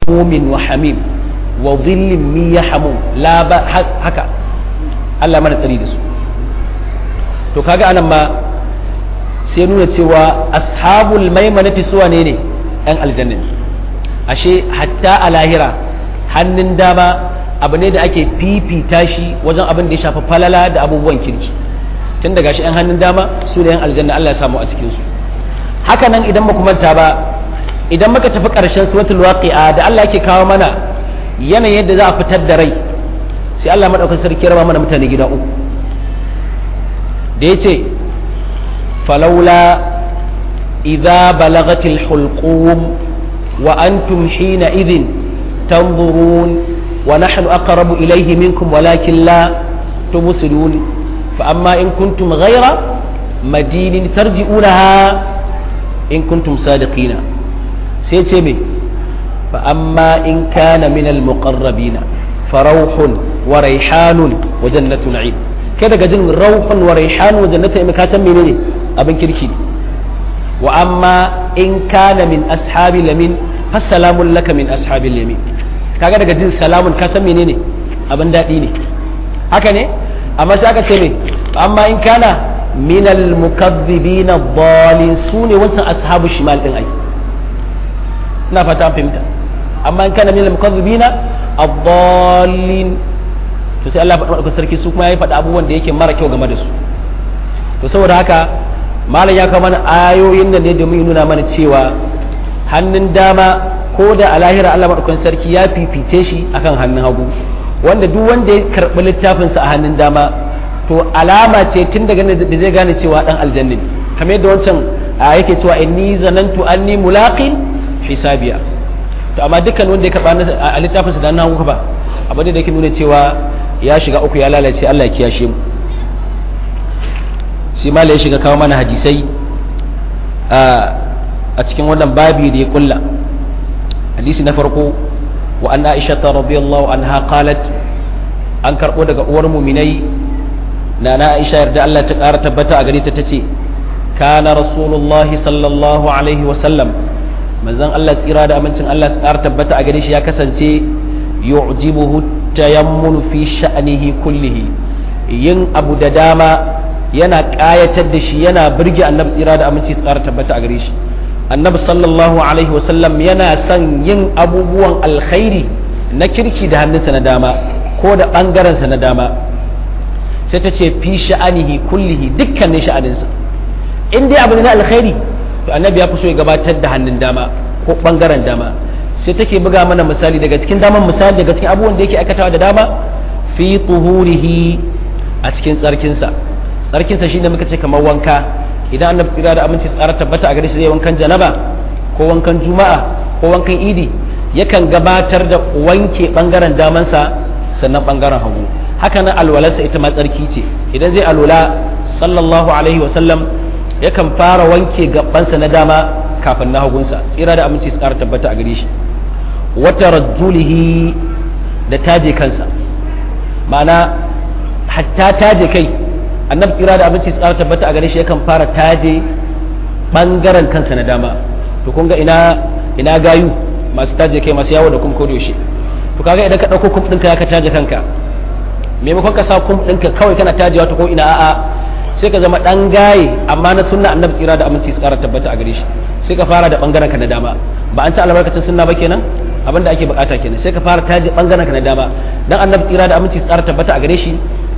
mumin wa hamim wa dhillin min yahmum la ba haka Allah mana tsari da su to kaga anan ma sai nuna cewa ashabul maimanati suwa ne ne ɗan aljanna ashe hatta a lahira hannun dama abu ne da ake fifita shi wajen abin da ya shafi falala da abubuwan kirki tun daga shi 'yan hannun dama su da 'yan aljanna Allah ya samu a cikinsu haka nan idan ba manta ba idan muka tafi ƙarshen suratul waqi'a da Allah yake kawo mana yanayin yadda za a fitar da rai sai Allah madaukakin sarki raba mana mutane gida uku da yace falaula idza balagatil hulqum wa antum hina idhin tanzurun wa nahnu aqrabu ilayhi minkum walakin la tubsirun fa amma in kuntum ghayra madinin tarji'unaha in kuntum sadiqina sai ce me fa amma in kana min al muqarrabina farauhun wa raihanun wa jannatu na'im kai daga jin rauhun wa raihanun wa jannatu na'im ka san menene abin kirki ne wa amma in kana min ashabi lamin fassalamun laka min ashabi lamin kaga daga jin salamun ka san menene abin daɗi ne haka ne amma sai aka ce me amma in kana min al-mukaththibin ad-dallin sune wancan ashabu shimal din ai ina fata an fahimta amma in kana min al-mukaththibin ad-dallin to sai Allah faɗa sarki su kuma ya faɗa abubuwan da yake mara kyau game da su to saboda haka malam ya kawo mana ayoyin nan ne domin nuna mana cewa hannun dama ko da a lahira Allah maɗaukan sarki ya fifice shi akan hannun hagu wanda duk wanda ya karɓi littafinsa a hannun dama to alama ce tun daga da zai gane cewa dan aljanna ne kamar yadda wancan yake cewa inni zanantu anni mulaqin hisabiya to amma dukkan wanda ya karɓa a littafinsa da hannun hagu ba abu da yake nuna cewa ya shiga uku ya lalace Allah ya kiyashe mu shi ma ya shiga kawo mana hadisai a cikin wannan babi da ya kulla hadisi na farko wa an aisha ta radiyallahu anha qalat an karbo daga uwar muminai na na aisha yarda Allah ta ƙara tabbata a gare ta tace kana rasulullah sallallahu alaihi wa sallam manzon Allah tsira da amincin Allah ta ƙara tabbata a gare shi ya kasance yu'jibuhu tayammul fi sha'nihi kullihi yin abu da dama yana ƙayatar da shi yana birge annabi tsira da aminci su ƙara tabbata a gare shi annabi sallallahu alaihi wasallam yana son yin abubuwan alkhairi na kirki da hannunsa na dama ko da ɓangarensa na dama sai ta ce fi sha'anihi kullihi dukkanin sha'aninsa in dai abu ne na alkhairi to annabi ya fi so ya gabatar da hannun dama ko ɓangaren dama sai take buga mana misali daga cikin daman misali daga cikin abubuwan da yake aikatawa da dama fi tuhurihi a cikin tsarkinsa tsarkinsa shine muka ce kamar wanka idan annabi tsira da aminci tsara tabbata a gare shi zai wankan janaba ko wankan juma'a ko wankan idi yakan gabatar da wanke bangaren damansa sannan bangaren hagu haka nan alwalarsa ita ma tsarki ce idan zai alwala sallallahu alaihi wa sallam yakan fara wanke gabansa na dama kafin na hagunsa tsira da aminci tsara tabbata a gare shi wata rajulihi da taje kansa ma'ana hatta taje kai annabi tsira da abinci tsara tabbata a gare shi yakan fara taje bangaren kansa na dama to kun ga ina ina gayu masu taje kai masu yawo da kuma kodo shi to kaga idan ka dauko kum ɗinka ya ka taje kanka maimakon ka sa kum ɗinka kawai kana tajewa ta ko ina a'a sai ka zama dan gaye amma na sunna annabi tsira da aminci tsara tabbata a gare shi sai ka fara da bangaren ka na dama ba an ci albarkacin sunna ba kenan abinda ake bukata kenan sai ka fara taje bangaren ka na dama dan annabi tsira da aminci tsara tabbata a gare shi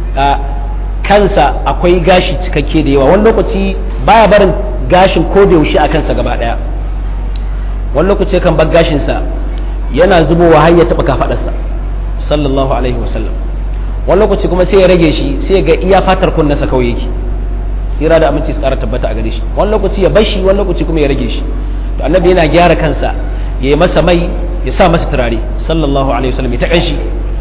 kansa akwai gashi cikakke da yawa wani lokaci baya barin gashin ko da yaushe a kansa gaba daya wani lokaci kan bar gashinsa yana zubowa har ya taba kafadarsa sallallahu alaihi wasallam wani lokaci kuma sai ya rage shi sai ga iya fatar kunnasa kawai yake tsira da aminci tsara tabbata a gare shi wani lokaci ya bar shi wani lokaci kuma ya rage shi to annabi yana gyara kansa ya yi masa mai ya sa masa turare sallallahu alaihi wasallam ya ta kanshi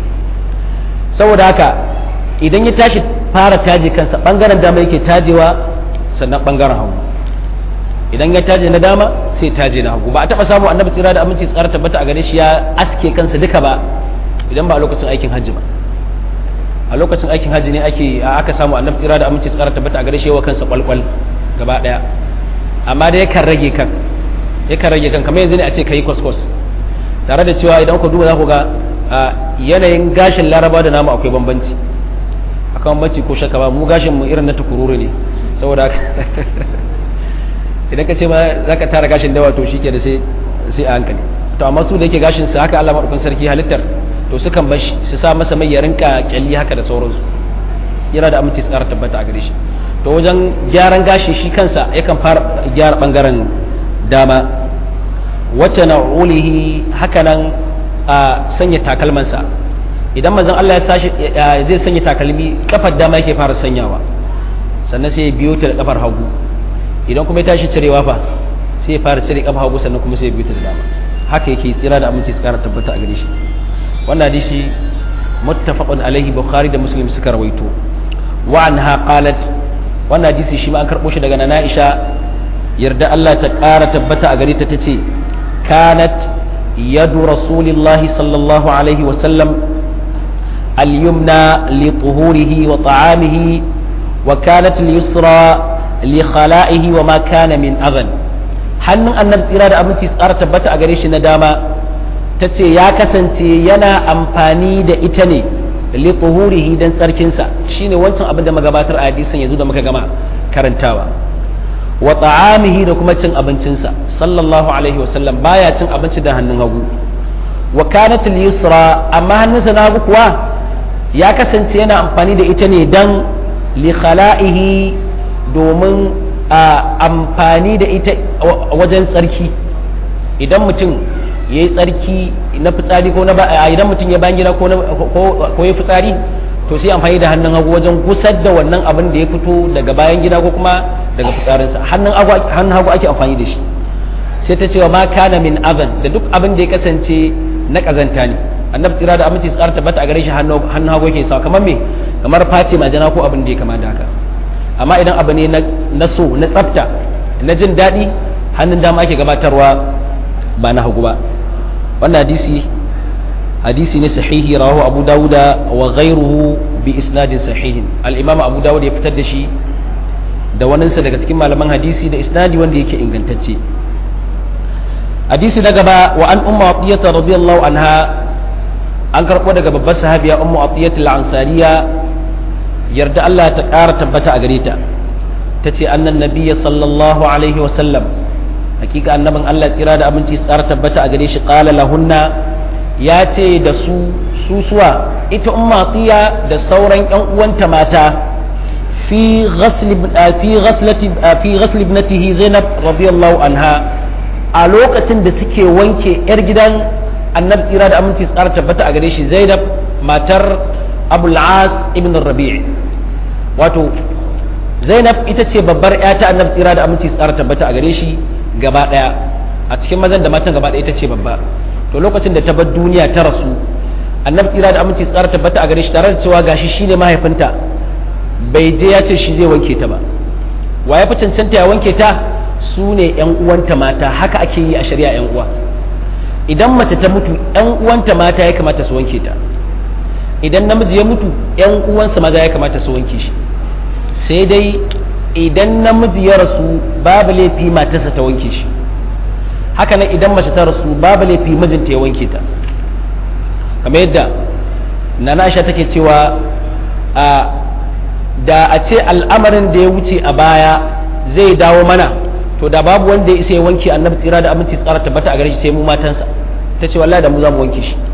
saboda haka idan ya tashi fara taje kansa bangaren dama yake tajewa sannan bangaren hagu idan ya taje na dama sai taje na hagu ba a taba samu annabi tsira da aminci tsara tabbata a gare shi ya aske kansa duka ba idan ba a lokacin aikin hajji ba a lokacin aikin hajji ne ake aka samu annabi tsira da aminci tsara tabbata a gare shi yawa kansa kwalkwal gaba daya amma da yakan rage kan yakan rage kan kamar yanzu ne a ce kai kwaskwas tare da cewa idan ku duba za ku ga yanayin gashin laraba da namu akwai bambanci akan bambanci ko shaka ba mu gashin mu irin na tukururu ne saboda idan ka ce ma za ka tara gashin dawa to shi ke da sai a hankali to amma su da yake gashin su haka Allah maɗaukan sarki halittar to su kan bashi su sa masa mai ya rinka kyalli haka da sauransu yana da aminci tsara tabbata a gare shi to wajen gyaran gashi shi kansa yakan fara gyara bangaren dama wacce na ulihi hakanan a sanya takalmansa idan manzon Allah ya sashi zai sanya takalmi kafar dama yake fara sanyawa sannan sai ya biyo ta da kafar hagu idan kuma ya tashi cirewa fa sai ya fara cire kafar hagu sannan kuma sai ya biyo ta da dama haka yake tsira da aminci tsara tabbata a gare shi wannan hadisi muttafaqun alaihi bukhari da muslim suka rawaito wa anha qalat wannan hadisi shi ma an karbo shi daga nana Aisha yarda Allah ta ƙara tabbata a gare ta tace kanat yadu rasulillahi sallallahu alaihi wa sallam al-yumna li tuhurihi wa ta'amihi wa kanat al-yusra li khala'ihi wa ma kana min adhan hannun annabi tsira da abinci tsara tabbata a gare shi na dama tace ya kasance yana amfani da ita ne li tuhurihi dan tsarkinsa shine wancan abin da magabatar a hadisin yanzu da muka gama karantawa wa ta'amihi da kuma cin abincinsa sallallahu alaihi wa sallam baya cin abinci da hannun hagu wa kanat al-yusra amma hannunsa na hagu kuwa ya kasance yana amfani da ita ne dan li khala'ihi domin a amfani da ita wajen tsarki idan mutum ya yi tsarki na fitsari ko na idan mutum ya bayan gida ko ya fitsari to sai amfani da hannun hagu wajen gusar da wannan abin da ya fito daga bayan gida ko kuma daga fitsarinsa hannun hagu ake amfani da shi sai ta cewa ma kana min aban da duk abin da ya kasance na kazanta ne annabi tsira da aminci tsara tabbata a gare shi hannun hagu yake sa kamar me kamar face majana ko abin da ya kama da haka amma idan abu ne na so na tsafta na jin daɗi hannun dama ake gabatarwa ba na hagu ba wannan hadisi hadisi ne sahihi rawahu abu dawuda wa ghairuhu bi isnadin sahihin al-imam abu dawud ya fitar da shi da waninsa daga cikin malaman hadisi da isnadi wanda yake ingantacce hadisi na gaba wa an umma atiyata radiyallahu anha an karbo daga babbar sahabiya ummu atiyata al-ansariya yarda Allah ta ƙara tabbata a gare ta tace annan nabiyya sallallahu alaihi wa sallam hakika annabin Allah tsira da abinci tsara tabbata a gare shi qala lahunna ya ce da su susuwa ita ummatiya da sauran yan uwanta mata fi ghasl fi ghaslati fi ghasl ibnatihi Zainab radiyallahu anha a lokacin da suke wanke yar gidan annabi tsira da aminci tsara tabbata a gare shi Zainab matar Abul As ibn Rabi' wato Zainab ita ce babbar ya ta annabi tsira da aminci tsara tabbata a gare shi gaba daya a cikin mazan da matan gaba daya ita ce babba to lokacin da ta bar duniya ta rasu annabi tsira da aminci tsara tabbata a gare shi tare da cewa gashi shine mahaifinta bai je ya ce shi zai wanke ta ba wa ya fi cancanta ya wanke ta su ne yan uwanta mata haka ake yi a shari'a yan uwa idan mace ta mutu yan uwanta mata ya kamata su wanke ta idan namiji ya mutu yan uwansa maza ya kamata su wanke shi sai dai idan namiji ya rasu babu laifi matarsa ta wanke shi haka nan idan mace ta rasu babu laifi mijinta ya wanke ta kamar yadda nana aisha take cewa a da a ce al'amarin da ya wuce a baya zai dawo mana to da babu wanda ya isa ya wanke annabi tsira da aminci tsara tabbata a gare shi sai mu matansa ta ce wallahi da mu za mu wanke shi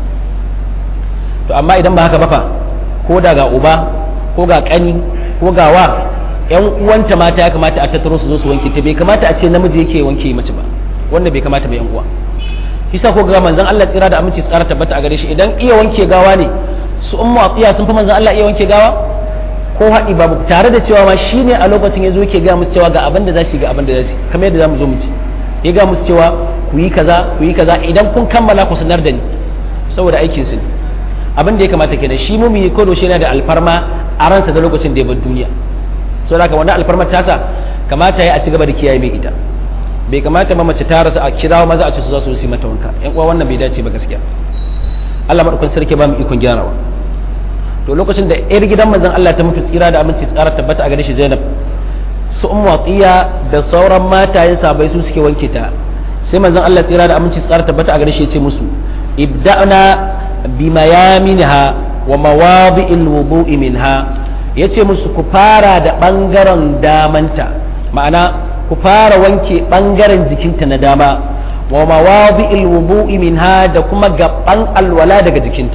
to amma idan ba haka ba fa ko da ga uba ko ga kani ko ga wa yan uwanta mata ya kamata a tattaro su zo su wanke ta bai kamata a ce namiji yake wanke mace ba wanda bai kamata ba yan uwa kisa ko ga manzon Allah tsira da aminci tsara tabbata a gare shi idan iya wanke gawa ne su ummu atiya sun fi manzon Allah iya wanke gawa ko haɗi babu tare da cewa ma shine a lokacin yazo yake ga musu cewa ga abin da za su ga abin da za su kamar yadda zamu zo mu ci ya ga musu cewa ku yi kaza ku yi kaza idan kun kammala ku sanar da ni saboda aikin su abin da ya kamata kenan shi mumini ko doshe yana da alfarma a ransa da lokacin da ya bar duniya saboda haka wannan alfarmar tasa kamata ya a ci gaba da kiyaye mai ita bai kamata ma mace ta rasa a kirawo maza a ce su za su yi mata wanka yan uwa wannan bai dace ba gaskiya Allah madaukakin sarki ba mu ikon gyarawa to lokacin da yar gidan manzon Allah ta mutu tsira da aminci tsara tabbata a gare shi Zainab su ummu atiya da sauran matayen sabai su suke wanke ta sai manzon Allah tsira da aminci tsara tabbata a gare shi ya ce musu ibda'na bimayaminha wa mawadi'il wudu'i minha yace musu ku fara da bangaren damanta ma'ana ku fara wanke bangaren jikinta na dama wa mawadi'il wudu'i minha da kuma gaban alwala daga jikinta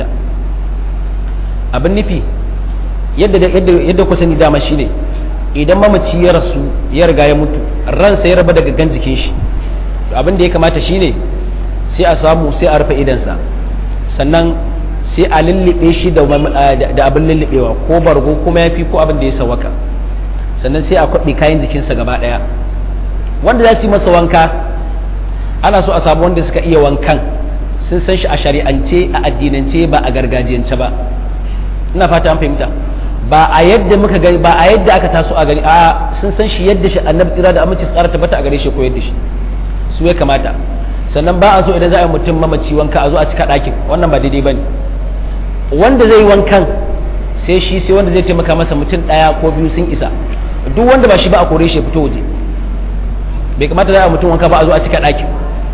abin nufi yadda yadda yadda ku sani dama shine idan mamaci ya rasu ya riga ya mutu ransa ya raba daga gan jikin shi abin da ya kamata shine sai a samu sai a rufe idansa sannan sai a lullube shi da abin lullubewa ko bargo kuma ya fi ko abin da ya sawaka sannan sai a kwaɓe kayan jikinsa gaba ɗaya wanda za su yi masa wanka ana so a samu wanda suka iya wankan sun san shi a shari'ance a addinance ba a gargajiyance ba ina fata an fahimta ba a yadda muka gani ba a yadda aka taso a gari a sun san shi yadda shi annabi tsira da aminci tsara tabbata a gare shi ko yadda shi su ya kamata sannan ba a so idan za a yi mutum mamaci wanka a zo a cika ɗakin wannan ba daidai ba ne wanda zai yi wankan sai shi sai wanda zai taimaka masa mutum ɗaya ko biyu sun isa duk wanda ba shi ba a kore shi ya fito waje bai kamata za a mutum wanka ba a zo a cika ɗakin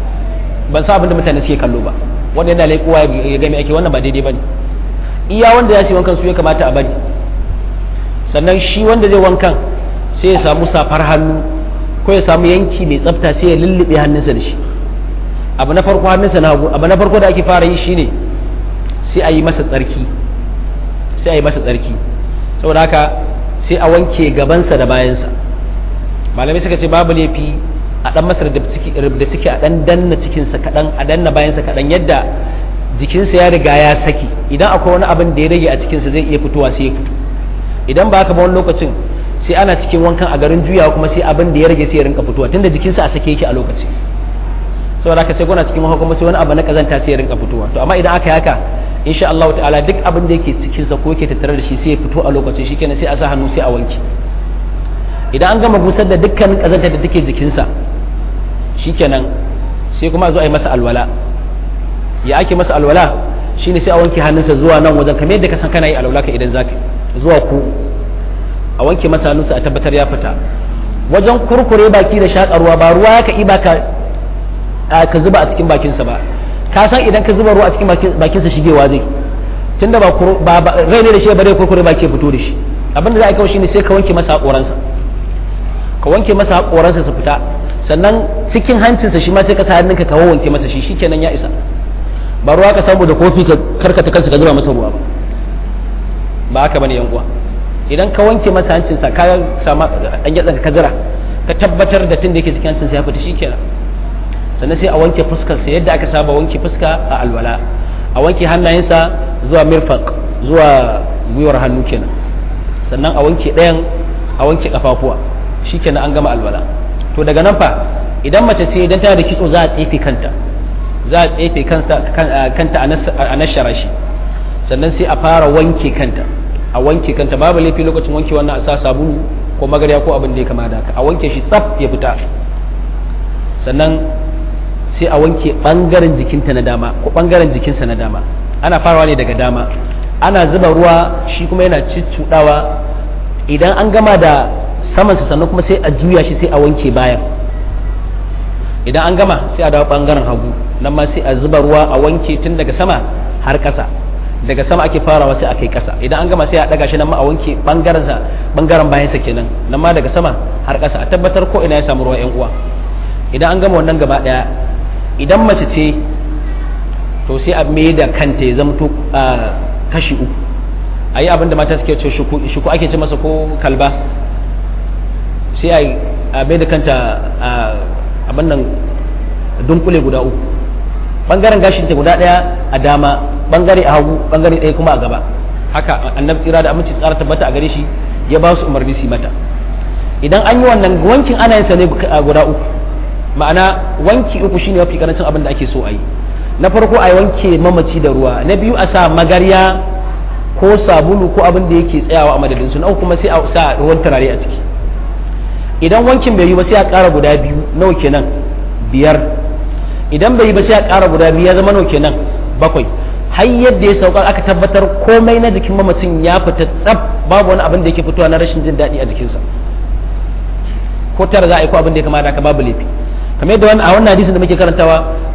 ban sa abin da mutane suke kallo ba wanda yana laikowa ya gami ake wannan ba daidai ba ne iya wanda ya ce wankan su ya kamata a bari sannan shi wanda zai wankan sai ya samu safar hannu ko ya samu yanki mai tsafta sai ya lullube hannunsa da shi abu na farko hannunsa na hagu abu na farko da ake fara yi shine sai a yi masa tsarki sai a yi masa tsarki saboda haka sai a wanke gabansa da bayansa malamai suka ce babu laifi a dan masa da ciki a dan danna cikinsa kaɗan a danna bayansa kaɗan yadda jikinsa ya riga ya saki idan akwai wani abin da ya rage a cikinsa zai iya fitowa sai ya fito idan ba haka ba wani lokacin sai ana cikin wankan a garin juyawa kuma sai abin da ya rage sai ya rinka fitowa tunda jikinsa a sake yake a lokaci saboda haka sai kuna cikin wanka kuma sai wani abu na kazanta sai ya rinka fitowa to amma idan aka yi haka insha Allah ta'ala duk abin da yake cikin sa ko yake tattare da shi sai ya fito a lokacin shikenan sai a sa hannu sai a wanke idan an gama busar da dukkanin kazanta da take jikinsa shikenan sai kuma a zo a yi masa alwala ya ake masa alwala shine sai a wanke hannunsa zuwa nan wajen kamar yadda ka san kana yi alwala ka idan zaka zuwa ku a wanke masa hannunsa a tabbatar ya fita wajen kurkure baki da shakarwa ba ruwa ya ka iba ka ka zuba a cikin bakinsa ba ka san idan ka zuba ruwa a cikin bakinsa shigewa zai tunda ba rai ne da shi ba zai kurkure baki ya fito da shi abinda za a kawo shine sai ka wanke masa haƙoransa ka wanke masa haƙoransa su fita sannan cikin hancinsa shi ma sai ka sa hannunka ka wanke masa shi shikenan ya isa ba ruwa ka samu da kofi ka karkata kansa ka zuba masa ruwa ba ba haka bane yan uwa idan ka wanke masa hancinsa ka sama dan yatsan ka zira ka tabbatar da tun da yake cikin hancinsa ya fita shikenan sannan sai a wanke fuskarsa yadda aka saba wanke fuska a alwala a wanke hannayensa zuwa mirfaq zuwa gwiwar hannu kenan sannan a wanke ɗayan a wanke kafafuwa shikenan an gama alwala to daga nan fa idan mace ce idan tana da kitso za a tsefe kanta za a tsefe kanta a nashara shi sannan sai a fara wanke kanta a wanke kanta babu laifi lokacin wanke wannan a sa sabulu ko magarya ko abin da ya kama da haka a wanke shi tsaf ya fita sannan sai a wanke bangaren jikinta na dama ko bangaren jikinsa na dama ana farawa ne daga dama ana zuba ruwa shi kuma yana ciccudawa idan an gama da samansa sannan kuma sai a juya shi sai a wanke bayan idan an gama sai a dawo bangaren hagu nan ma sai a zuba ruwa a wanke tun daga sama har ƙasa daga sama ake farawa sai a kai ƙasa idan an gama sai a daga shi nan ma a wanke bangaren sa bangaren bayan sa kenan nan ma daga sama har ƙasa a tabbatar ko ina ya samu ruwa yan uwa idan an gama wannan gaba daya idan mace ce to sai a mai da kanta ya zamto kashi uku a yi abinda mata suke ce shuku ake ce masa ko kalba sai a mai da kanta abin nan dunkule guda uku bangaren gashinta guda daya a dama bangare a hagu bangare ɗaya kuma a gaba haka annabi tsira da aminci tsara tabbata a gare shi ya ba su umarni su mata idan an yi wannan wankin ana yin sa ne guda uku ma'ana wanki uku shine mafi karancin abin da ake so a yi na farko a wanke mamaci da ruwa na biyu a sa magarya ko sabulu ko abin da yake tsayawa a madadin su na uku kuma sai a sa ruwan turare a ciki idan wankin bai yi ba sai a ƙara guda biyu nawa kenan biyar idan bai yi ba sai a ƙara guda biyu ya zama nawa kenan bakwai har yadda ya sauka aka tabbatar komai na jikin mamacin ya fita tsab babu wani abin da yake fitowa na rashin jin daɗi a jikinsa ko tara za a yi ko abin da ya kamata ka babu laifi kamar yadda a wannan hadisin da muke karantawa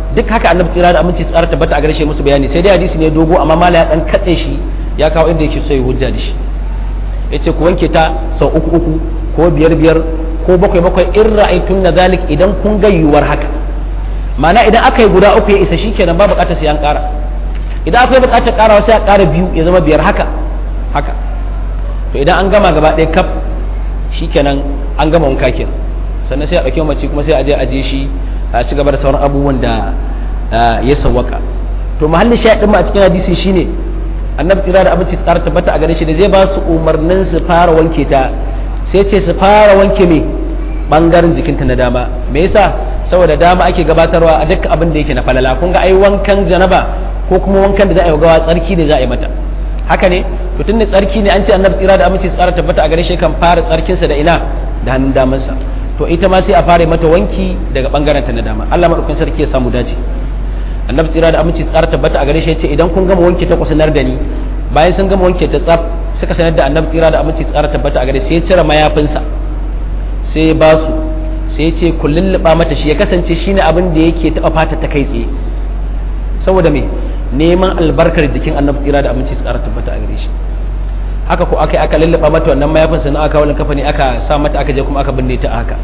duk haka annabi tsira da aminci tsara tabbata a gare shi musu bayani sai dai hadisi ne dogo amma mala ya dan katse shi ya kawo inda yake so ya hujja da shi yace ku wanke ta sau uku uku ko biyar biyar ko bakwai bakwai in ra'aytun na zalik idan kun ga yiwuwar haka ma'ana idan aka yi guda uku ya isa shikenan ba bukatar sai an kara idan akwai bukatar karawa sai a kara biyu ya zama biyar haka haka to idan an gama gaba ɗaya kaf shikenan an gama wanka kenan sannan sai a ɗauki mace kuma sai a je a je shi a ci gaba da sauran abubuwan da ya sawwaka to mahallin shaɗin ma a cikin hadisi shine annabi tsira da abinci tsara tabbata a gare shi da zai ba su umarnin su fara wanke ta sai ce su fara wanke me bangaren jikinta na dama me yasa saboda dama ake gabatarwa a dukkan abin da yake na falala kun ga ai wankan janaba ko kuma wankan da za a yi gawa tsarki ne za a yi mata haka ne to tun da tsarki ne an ce annabi tsira da aminci tsara tabbata a gare shi kan fara tsarkinsa da ina da hannun damansa to ita ma sai a fara mata wanki daga bangaren ta na dama Allah madaukakin sarki ya samu dace annabi tsira da aminci tsara tabbata a gare shi yace idan kun gama wanke ta ku sanar da ni bayan sun gama wanke ta tsaf suka sanar da annabi tsira da aminci tsara tabbata a gare sai ya cire mayafinsa sai ya ba su sai ya ce ku lulluɓa mata shi ya kasance shine abin da yake taɓa fata ta kai tsaye saboda me neman albarkar jikin annabi tsira da aminci tsara tabbata a gare shi haka ko aka aka lulluɓa mata wannan mayafin sannan aka wani kafa ne aka sa mata aka je kuma aka binne ta haka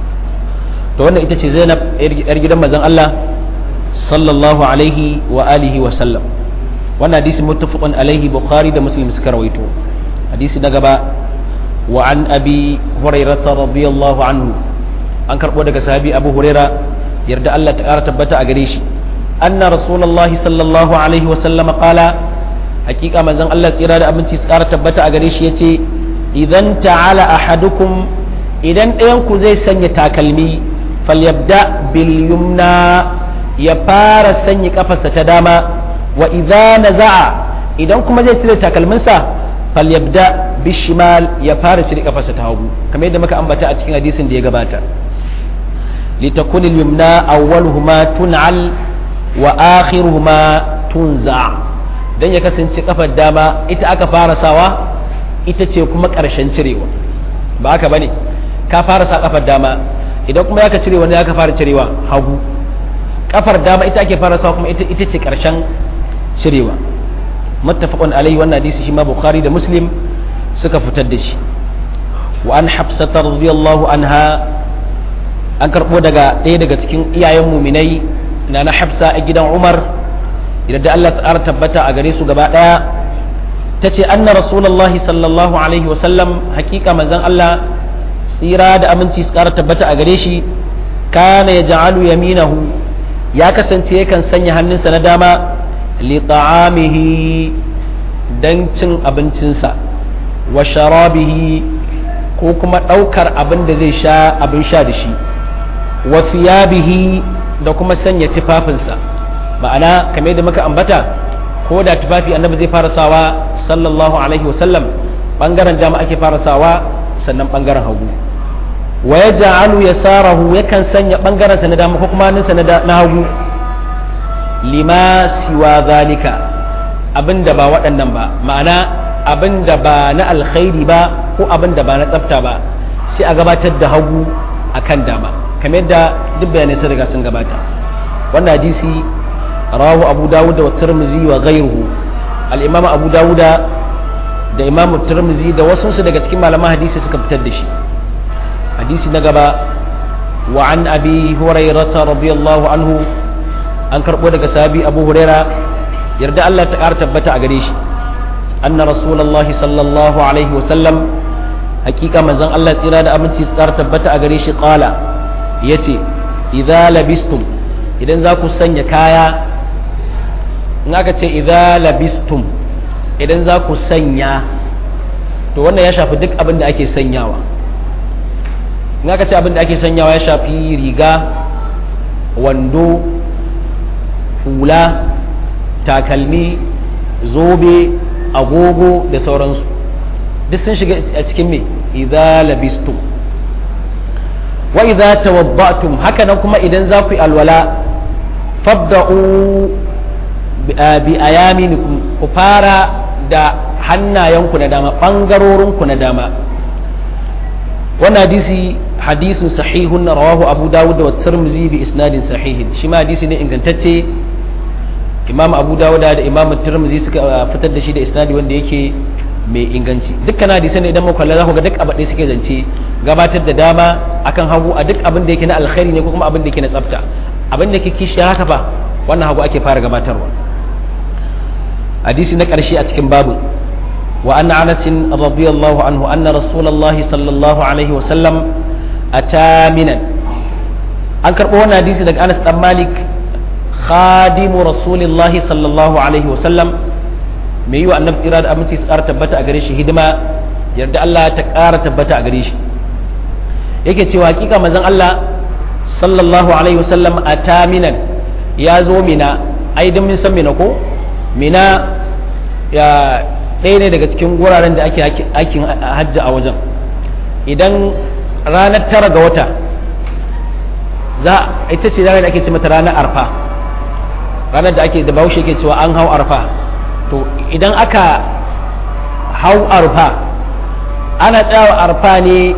to wannan ita ce Zainab yar gidan manzon Allah sallallahu alaihi wa alihi wa sallam wannan hadisi muttafaqun alaihi bukhari da muslim suka rawaito hadisi na gaba wa an abi hurairah radiyallahu anhu an karbo daga sahabi abu huraira yarda Allah ta kara tabbata a gare shi anna rasulullahi sallallahu alaihi wa sallam qala hakika manzon Allah tsira da abinci su kara tabbata a gare shi yace idan ta'ala ahadukum idan ɗayan ku zai sanya takalmi falyabda bil yumna ya fara sanya kafarsa ta dama wa idza naza'a idan kuma zai cire takalminsa falyabda bishimal ya fara cire kafarsa ta hagu kamar yadda muka ambata a cikin hadisin da ya gabata litakun al-yumna awwaluhuma tun'al wa akhiruhuma tunza dan ya kasance kafar dama ita aka fara sawa ita ce kuma karshen cirewa ba haka bane ka fara sa kafar dama idan kuma ya ka cire wani ya ka fara cirewa hagu kafar dama ita ake fara sawa kuma ita ita ce karshen cirewa muttafaqun alaihi wannan hadisi shi ma bukhari da muslim suka fitar da shi wa an hafsata radiyallahu anha an karbo daga ɗaya daga cikin iyayen muminai na na hafsa a gidan umar idan da Allah ta'ala tabbata a gare su gaba ɗaya ta ce anna rasulullahi sallallahu alaihi wa sallam hakika manzon Allah tsira da aminci su ƙara tabbata a gare shi kana ya ja'alu yaminahu ya kasance yakan sanya hannunsa na dama li ta'amihi dan cin abincinsa wa sharabihi ko kuma ɗaukar abin da zai sha abin sha da shi wa thiyabihi da kuma sanya tufafinsa ma'ana kamar da muka ambata ko da tufafi annabi zai fara sawa sallallahu alaihi wasallam bangaren dama ake fara sawa sannan bangaren hagu wa ya ja'alu yasarahu yakan sanya bangaren sa na dama ko kuma hannunsa na hagu lima siwa zalika abinda ba waɗannan ba ma'ana abinda ba na alkhairi ba ko abinda ba na tsafta ba sai a gabatar da hagu akan dama kamar yadda duk bayanai sun riga sun gabata wannan hadisi rawu abu dawud da tirmizi wa ghayruhu al-imam abu dawud da imam tirmizi da wasu su daga cikin malaman hadisi suka fitar da shi hadisi na gaba wa an abi hurairah radiyallahu anhu an karbo daga sahabi abu huraira yarda Allah ta ƙara tabbata a gare shi anna rasulullahi sallallahu alaihi wasallam hakika manzon Allah tsira da aminci su ƙara tabbata a gare shi qala yace idza labistum idan za ku sanya kaya in aka ce idza labistum idan za ku sanya to wannan ya shafi duk abin da ake sanyawa in aka ce abin da ake sanyawa ya shafi riga wando hula takalmi zobe agogo da sauransu duk sun shiga a cikin me idza labistum wa idza tawadda'tum haka nan kuma idan za ku yi alwala fabda'u bi ayaminikum ku fara da hannayenku na dama bangarorinku na dama wannan hadisi hadisin sahihun rawahu abu dawud da tirmidhi bi isnadin sahihin shi ma hadisi ne ingantacce imam abu dawud da imam tirmidhi suka fitar da shi da isnadi wanda yake mai inganci dukkan hadisan idan muka kalla za ku ga duk abin da suke zance gabatar da dama akan hagu a duk abin da yake na alkhairi ne ko kuma abin da yake na tsafta abin da yake kishi haka fa wannan hagu ake fara gabatarwa hadisi na ƙarshe a cikin babu wa anna anas radiyallahu anhu anna rasulullahi sallallahu alaihi wa sallam ataminan an karɓo wannan hadisi daga anas dan malik khadimu rasulillahi sallallahu alaihi wa sallam mai yi wa annabi tsira da aminci su ƙara tabbata a gare shi hidima yarda Allah ta ƙara tabbata a gare shi yake cewa hakika manzon Allah sallallahu alaihi wasallam a taminan ya zo mina ai dan mun san mina ko mina ya ɗaya ne daga cikin guraren da ake aikin hajji a wajen idan ranar tara ga wata za ita ce ranar da ake ce mata ranar arfa ranar da ake da bahaushe ke cewa an hau arfa to idan aka hau arfa ana tsayawa arfa ne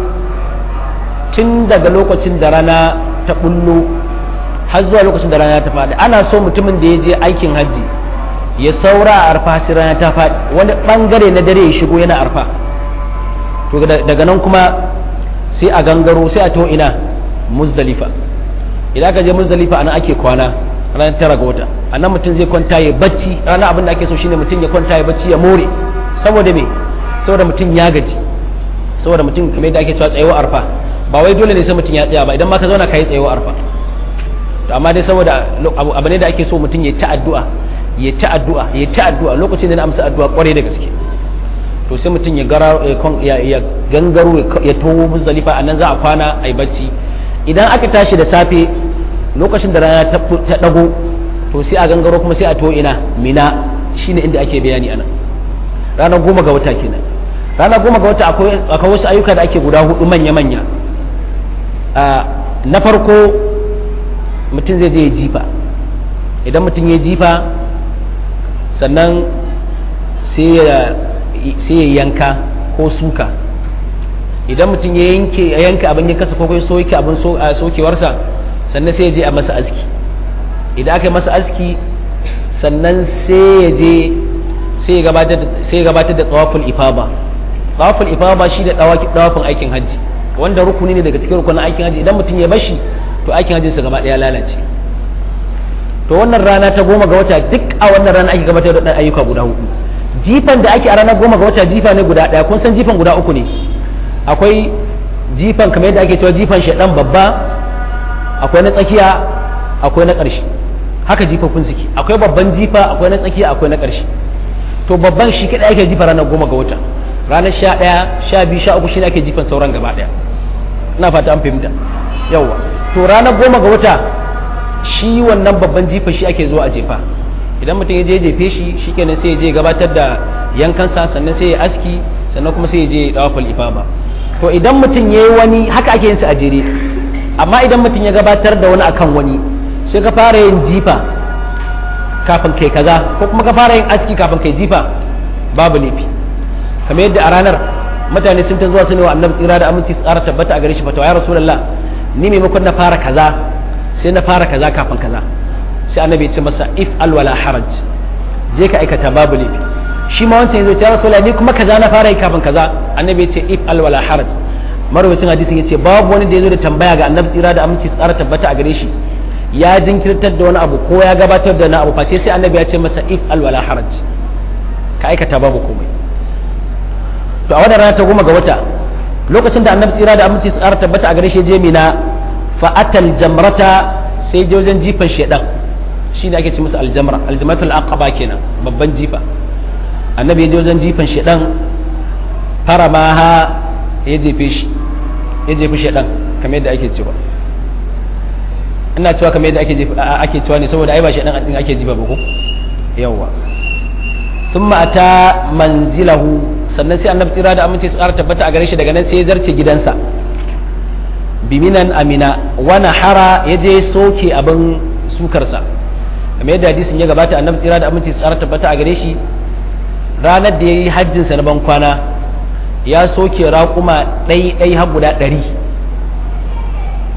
tun daga lokacin da rana ta bullo har zuwa lokacin da rana ta faɗi ana so mutumin da ya je aikin hajji ya saura a arfa sai rana ta faɗi wani ɓangare na dare ya shigo yana arfa to daga nan kuma sai a gangaro sai a to ina muzdalifa idan aka je muzdalifa anan ake kwana ranar tara ga wata a nan mutum zai kwanta ya bacci ranar abin da ake so shine mutum ya kwanta ya bacci ya more saboda me saboda mutum ya gaji saboda mutum kamar yadda ake cewa tsayewa arfa ba wai dole ne sai mutum ya tsaya ba idan ma ka zauna ka yi tsayewa arfa to amma dai saboda abu ne da ake so mutum ya ta addu'a ya ta addu'a ya ta addu'a lokacin da na amsa addu'a kwarai da gaske to sai mutum ya ya gangaro ya towo muzdalifa a nan za a kwana a yi bacci idan aka tashi da safe lokacin da rana ta dago to sai a gangaro kuma sai a to ina mina shine inda ake bayani anan ranar goma ga wata kenan ranar goma ga wata akwai wasu ayyuka da ake guda hudu manya-manya na farko mutum zai je ya jifa idan mutum ya jifa sannan sai ya yanka ko suka idan mutum ya yanka abin ya kasa ko ya soke abin sokewarsa sannan sai ya je a masa aski idan aka yi masa aski sannan sai ya je sai ya gabatar da tsawafin ifaba tsawafin ifaba shi da tsawafin aikin hajji wanda rukuni ne daga cikin rukunin aikin hajji idan mutum ya bashi to aikin hajjinsa gaba ɗaya lalace to wannan rana ta goma ga wata duk a wannan rana ake gabatar da ayyuka guda hudu jifan da ake a ranar goma ga wata jifa ne guda ɗaya kun san jifan guda uku ne akwai jifan kamar yadda ake cewa jifan shaɗan babba akwai na tsakiya akwai na ƙarshe haka jifafin suke akwai babban jifa akwai na tsakiya akwai na ƙarshe to babban shi kaɗai ake jifa ranar goma ga wata ranar sha ɗaya sha biyu sha uku shi ne ake jifan sauran gaba ɗaya ina fata an fahimta yawwa to ranar goma ga wata shi wannan babban jifa shi ake zuwa a jefa idan mutum ya je jefe shi shikenan sai ya je gabatar da yankansa sannan sai ya aski sannan kuma sai ya je dawafal ifama to idan mutum ya yi wani haka ake yin su a jere amma idan mutum ya gabatar da wani akan wani sai ka fara yin jifa kafin kai kaza ko kuma ka fara yin aski kafin kai jifa babu laifi kamar yadda a ranar mutane sun ta zuwa su ne wa annabi tsira da aminci tsara tabbata a gare shi fatawa ya rasulullah ni maimakon na fara kaza sai na fara kaza kafin kaza sai annabi ya ce masa if alwala haraj je ka aikata babu laifi shi ma wancan yazo ya rasulullah ni kuma kaza na fara yi kafin kaza annabi ya ce if alwala haraj marwacin hadisin ya ce babu wani da ya zo da tambaya ga annabi tsira da aminci tsara tabbata a gare shi ya jinkirtar da wani abu ko ya gabatar da na abu face sai annabi ya ce masa if alwala haraj ka aikata babu komai to a wannan rana ta goma ga wata lokacin da annabi tsira da aminci tsara tabbata a gare shi je mina fa'atal jamrata sai je wajen jifan shedan shi ne ake ce musu aljamra aljamratul aqaba kenan babban jifa annabi ya je wajen jifan shedan fara ma ha ya jefe shi ya jefi shedan kamar yadda ake cewa ina cewa kamar yadda ake ake cewa ne saboda ai ba shedan din ake jifa ba ko yawa thumma ata manzilahu sannan sai annabi tsira da aminci su ƙara tabbata a gare shi daga nan sai ya zarce gidansa biminan amina wani hara ya je soke abin sukarsa kamar yadda hadisin ya gabata annabi tsira da aminci su ƙara tabbata a gare shi ranar da ya yi hajjinsa na ban kwana ya soke raƙuma ɗai ɗai har guda ɗari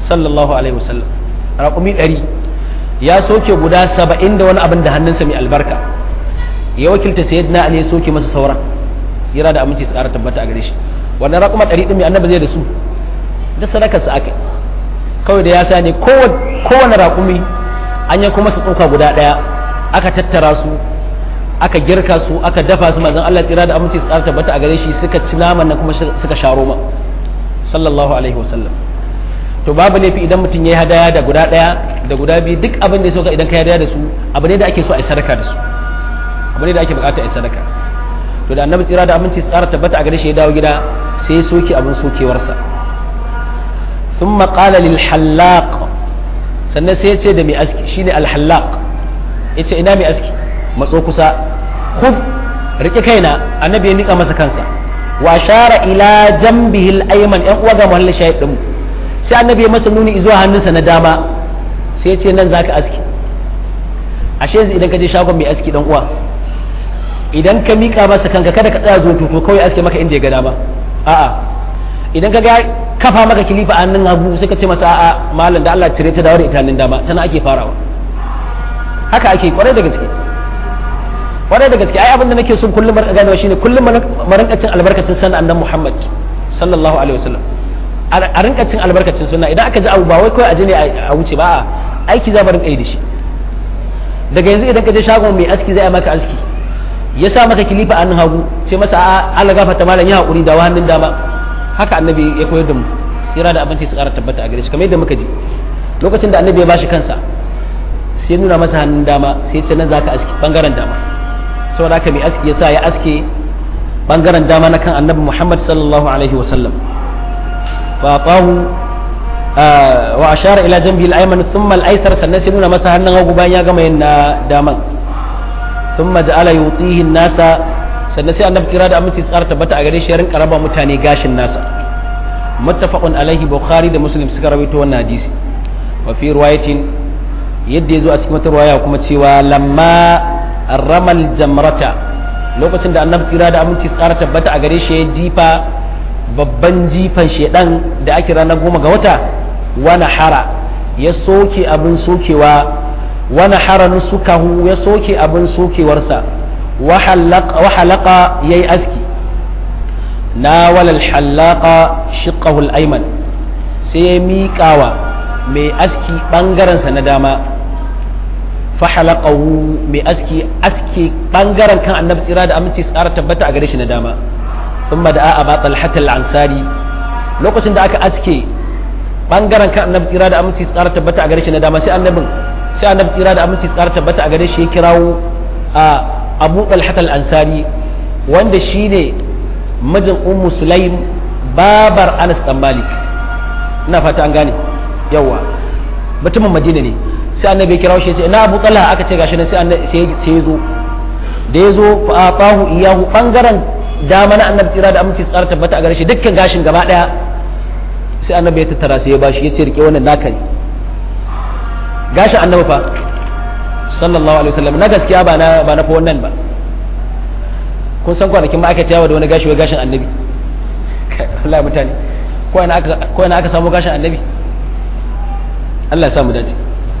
sallallahu alaihi wasallam raƙumi ɗari ya soke guda saba'in da wani abin da hannunsa mai albarka ya wakilta sayyidina ali ya soke masa sauran tsira da aminci su ƙara tabbata a gare shi wannan raƙuma ɗari ɗin mai annabi zai da su da sadakar sa aka kawai da ya sa ne kowane raƙumi an yanko masa tsoka guda ɗaya aka tattara su aka girka su aka dafa su manzon Allah tsira da aminci su ƙara tabbata a gare shi suka ci naman nan kuma suka sha roma sallallahu alaihi wasallam to babu laifi idan mutum ya yi hadaya da guda ɗaya da guda biyu duk abin da ya soka idan ka yi hadaya da su abu ne da ake so a yi sadaka da su abu ne da ake bukata a yi sadaka to da annabi tsira da aminci tsara tabbata a gare shi ya dawo gida sai ya soke abin sokewarsa ثم قال للحلاق sannan sai ya ce da mai aski shine alhallaq ya ce ina mai aski matso kusa khuf rike kaina annabi ya nika masa kansa wa ashara ila jambihi al-ayman yan uwa ga mahallin shahid din sai annabi ya masa nuni zuwa hannunsa na dama sai ya ce nan zaka aski ashe yanzu idan ka je shagon mai aski dan uwa idan ka mika masa kanka kada ka tsaya zo to kawai aske maka inda ya ga dama a'a idan ka ga kafa maka kilifa a hannun hagu sai ka ce masa a'a malam da Allah cire ta dawo da ita hannun dama tana ake farawa haka ake kwarai da gaske kwarai da gaske ai abin da nake son kullum marka ganewa shine kullum mu rinka cin albarkacin sanan annabi Muhammad sallallahu alaihi wasallam a rinka cin albarkacin sunna idan aka ji abu ba wai kawai aje ne a wuce ba a aiki za mu rinka yi da shi daga yanzu idan ka je shagon mai aski zai maka aski ya sa maka kilifa a hannun hagu sai masa a Allah gafarta malam ya hakuri da hannun dama haka annabi ya koyar da mu tsira da abinci su ƙara tabbata a gare shi kamar yadda muka ji lokacin da annabi ya bashi kansa sai nuna masa hannun dama sai ce nan zaka aski bangaren dama saboda haka mai aski ya sa ya aske bangaren dama na kan annabi Muhammad sallallahu alaihi wa sallam fa qahu wa ashara ila janbi al-ayman thumma al-aysar sannan sai nuna masa hannun hagu bayan ya gama yin na daman thumma ja'ala yutihi an-nasa sannan sai annabi kira da aminci tsara tabbata a gare shi ya rinka raba mutane gashin nasa muttafaqun alaihi bukhari da muslim suka rawaito wannan hadisi wa fi riwayatin yadda yazo a cikin wata riwaya kuma cewa lamma ramal jamrata lokacin da annabi kira da aminci tsara tabbata a gare shi ya jifa babban jifan shedan da ake ranar goma ga wata wani hara ya soke abin sokewa wani hara nusukahu ya soke abin sokewarsa وحلق يي أسكي ناول الحلاق شقه الأيمن سيمي كاوا مي أسكي بانغران سنداما فحلقه مي أسكي أسكي بانغران كان النبي إرادة أمتي سارة تبتا أغريش نداما ثم دعا أبا طلحة العنصاري لو كنت دعاك أسكي bangaren kan annabi tsira da aminci tsara tabbata a gare shi na dama sai annabin sai annabi tsira da aminci tsara tabbata a gare shi ya kirawo a abu talhat al-ansari wanda shine mijin ummu sulaim babar anas dan malik ina fata an gane yawa mutumin madina ne sai annabi ya kirawo shi ya ce ina abu talha aka ce gashi nan sai sai ya zo da ya zo fa atahu iyahu bangaren dama na annabi tsira da aminci tsara tabbata a gare shi dukkan gashin gaba daya sai annabi ya tattara sai ya bashi ya ce rike wannan naka ne gashin annabi fa sallallahu alaihi wasallam na gaskiya ba na ba na fa wannan ba kun san kwanakin ma aka ciyawa da wani gashi wai gashin annabi Allah mutane ko ina aka ko ina aka samu gashin annabi Allah ya samu dace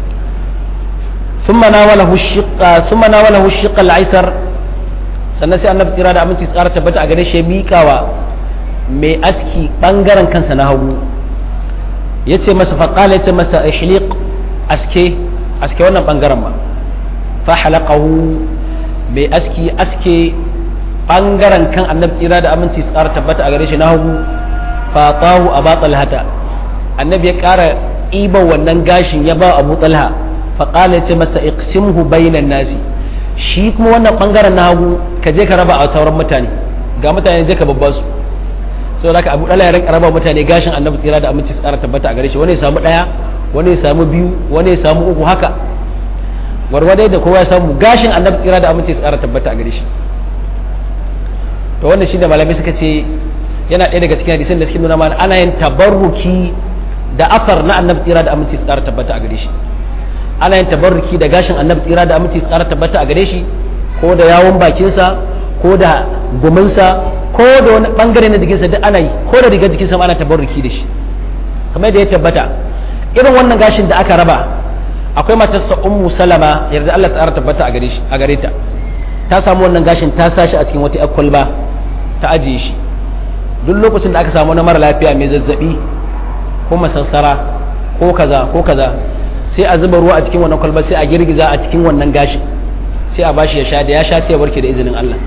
ثم ناوله الشق ثم ناوله الشق الايسر sannan sai annabi tsira da aminci tsara tabbata a gare shi miƙawa mai aski bangaren kansa na hagu ya ce masa faƙala ya ce masa ihliq aske aske wannan bangaren ma fa halaqahu mai aski aske bangaren kan annabi tsira da aminci tsara tabbata a gare shi na hagu fa tahu aba talhata annabi ya ƙara iban wannan gashin ya ba abu talha faƙala ya ce masa iqsimhu bainan nasi shi kuma wannan bangaren na hagu ka je ka raba a sauran mutane ga mutane je ka babba su so da ka abu dala ya rinka raba mutane gashin annabi tsira da aminci tsara tabbata a gare shi wani ya samu daya wani ya samu biyu wani ya samu uku haka warwade da kowa ya samu gashin annabi tsira da aminci tsara tabbata a gare shi to wannan shine malamai suka ce yana ɗaya daga cikin hadisin da suke nuna mana ana yin tabarruki da afar na annabi tsira da aminci tsara tabbata a gare shi ana yin tabarruki da gashin annabi tsira da aminci tsara tabbata a gare shi ko da yawon bakinsa ko da guminsa ko da wani bangare na jikinsa duk ana yi ko da rigar jikinsa ma ana tabarruki da shi kamar da ya tabbata irin wannan gashin da aka raba akwai matarsa ummu salama yarda Allah ta tabbata a gare shi a gare ta ta samu wannan gashin ta sashi a cikin wata kwalba ta ajiye shi duk lokacin da aka samu na mara lafiya mai zazzabi ko masassara ko kaza ko kaza sai a zuba ruwa a cikin wannan kwalba sai a girgiza a cikin wannan gashin sai a bashi ya sha da ya sha sai ya warke da izinin Allah